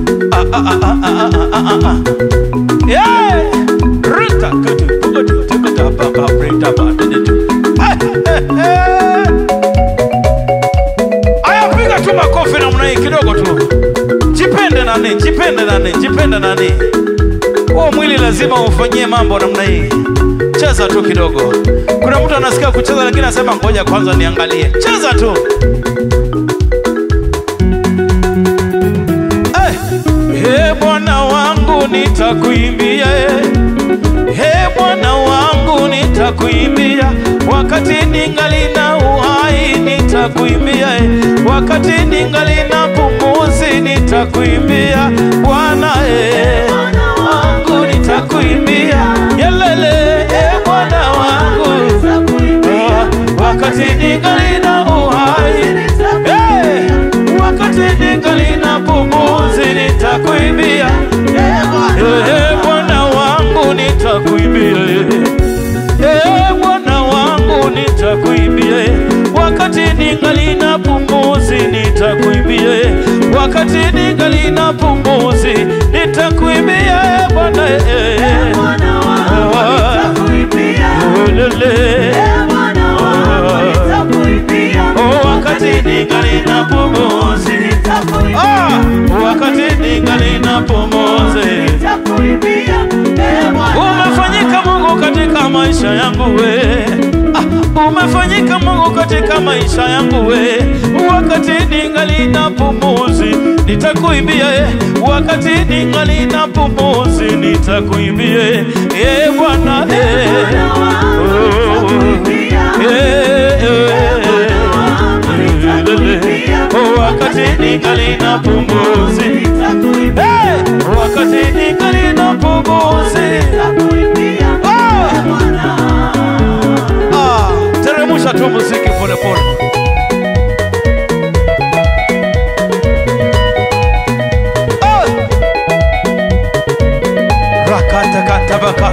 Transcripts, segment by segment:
Ah, ah, ah, ah, ah, ah, ah, ah. Yeah. Rita, kutu, kutu, tukuta, pa, pa, rita, pa, du, du, du. Ah, eh, eh. Aya, piga tu makofi namna hii kidogo tu. Jipende nani, jipende nani, jipende nani. Huo mwili lazima ufanyie mambo namna hii. Cheza tu kidogo. Kuna mtu anasikia kucheza lakini anasema ngoja kwanza niangalie. Cheza tu. Eh, He Bwana wangu nitakuimbia, eh. He Bwana wangu nitakuimbia, wakati ningali na uhai nitakuimbia, eh. wakati ningali na pumuzi nitakuimbia Bwana eh. wangu nitakuimbia, yelele eh, Bwana wangu Ah, wakati ningali na uhai Eh, wakati ningali na pumuzi nitakuimbia Eh, Bwana wangu nitakuimbia Eh, Bwana wangu nitakuimbia wakati ningali na pumuzi nitakuimbia wakati ningali na pumuzi nitakuimbia eh, Bwana eh, Ulele. Oh, wakati ningali na pumuzi ah, wakati ningali na pumuzi umefanyika Mungu katika maisha yangu we ah, umefanyika Mungu katika maisha yangu we wakati ningali na pumuzi nitakuimbia eh, wakati ningali na pumuzi nitakuimbia eh, Bwana eh, eh, eh, oh, wakati ningali na pumuzi eh, wakati ningali na pumuzi Ah, teremusha tu muziki polepole. Ah! Rakatakatabaka.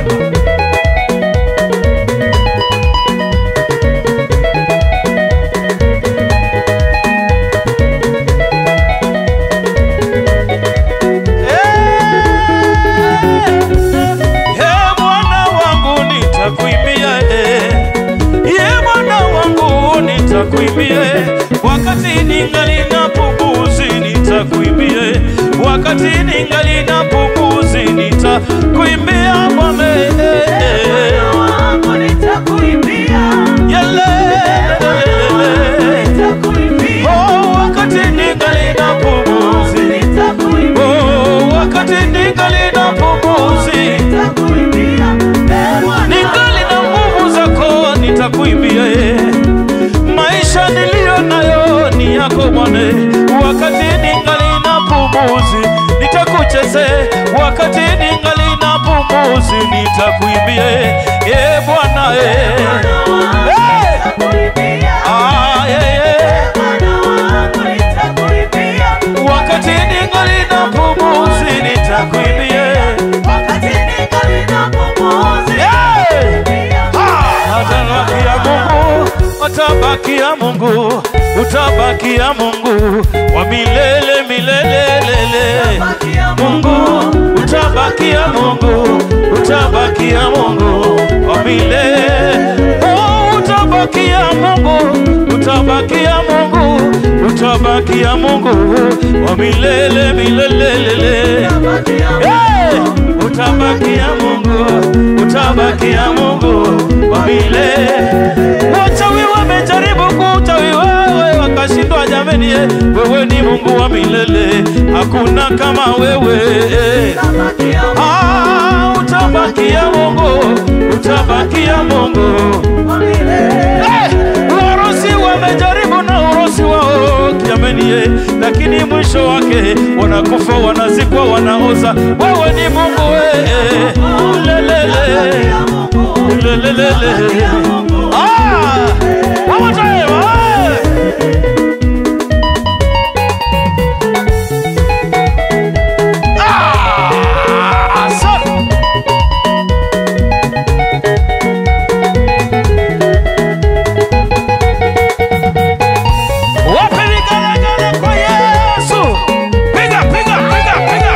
Eh! Eh, Bwana wangu nitakuimbia eh. Ye Bwana wangu nitakuimbia wakati ningali na pumuzi nitakuimbia wakati ningali na pumuzi nitakuimbia Bwana yele oh wakati ningali na pumuzi oh wakati ningali na pumuzi ningali na nguvu zako nitakuimbia eh. maisha niliyo nayo ni yako Bwana wakati ningali na pumuzi nitakucheze wakati ningali na pumuzi nitakuimbia eh Bwana eh. Eh! Ah, yeah, yeah. wakati ningali na pumuzi nitakuimbia yeah. Atabakia Mungu, utabakia Mungu, utabakia Mungu wa milele milele lele. Mungu, utabakia Mungu, utabakia Mungu wa milele. Oh, utabakia Mungu, utabakia Mungu, utabakia Mungu wa milele milele lele. Hey! Utabakia Mungu, utabakia Mungu wa milele. Wachawi wamejaribu kuchawi wewe wakashindwa, jameni, eh, wewe ni Mungu wa milele, hakuna kama wewe. Ah, utabakia Mungu, utabakia Mungu. Eh, Warusi wamejaribu na urusi wao jameni, eh, lakini mwisho wake wanakufa, wanazikwa, wanaoza. Wewe ni Mungu eh, lelele lelelele. Ah, one more time, ah. Ah, asante. Wapi vigelegele kwa Yesu? Piga, piga, piga, piga.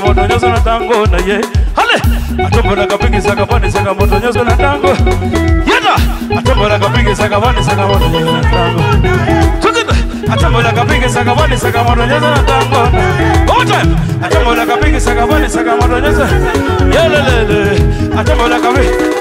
moto nyoso na tango na ye hale atombola kapingi saka pani saka moto nyoso na tango yada atombola kapingi saka pani saka moto nyoso na tango tukida atombola kapingi saka pani saka moto nyoso na tango one time atombola kapingi saka pani saka moto nyoso yelelele atombola kapingi